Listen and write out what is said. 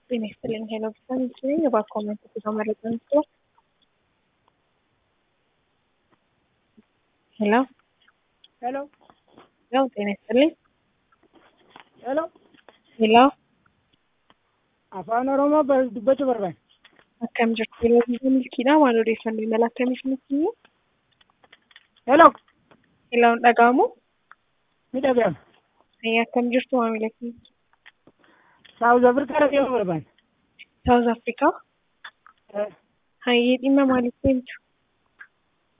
ጤና ይስጥልኝ ሄሎ ብርሃን ነኝ። እባክዎ መረጃ መረጃ ነው። ሄሎ ሄሎ ያው ጤና ይስጥልኝ ሄሎ ሄሎ afaan oromoo bar- dubbachuu barbaade akkam jirtu yeroo biyya milkiidha maal odeeffannoo imala akkamiif nutti himu ሄሎ heeloon dhaga'amu ni dhaga'ama ayyaa akkam jirtu maamila keenya saawuz afrikaa dhaga'uu barbaade saawuz afrikaa Eh, hayyee dhimma maaliif deemtu